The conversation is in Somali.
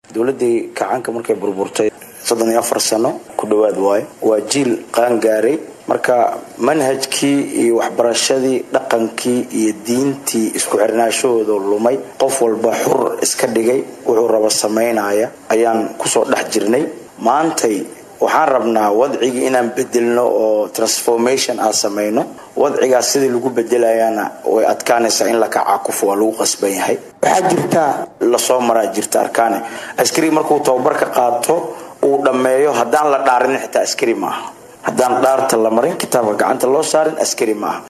dowladii kacaanka markay burburtay soddon iyo afar sano ku dhowaad waayo waa jiil qaangaaray marka manhajkii iyo waxbarashadii dhaqankii iyo diintii isku xirnaashahooda lumay qof walba xur iska dhigay wuxuu raba samaynaya ayaan kusoo dhex jirnay maantay waxaan rabnaa wadcigii inaan bedelno oo transformation aan samayno wadcigaas sidii lagu bedelayaana way adkaanaysaa in la kacaakufo waa lagu qasban yahay waxaa jirta lasoo maraa jirta arkaane askari markuu tababarka qaato uu dhammeeyo haddaan la dhaarin xitaa askari maaha haddaan dhaarta la marin kitaabka gacanta loo saarin askari maaha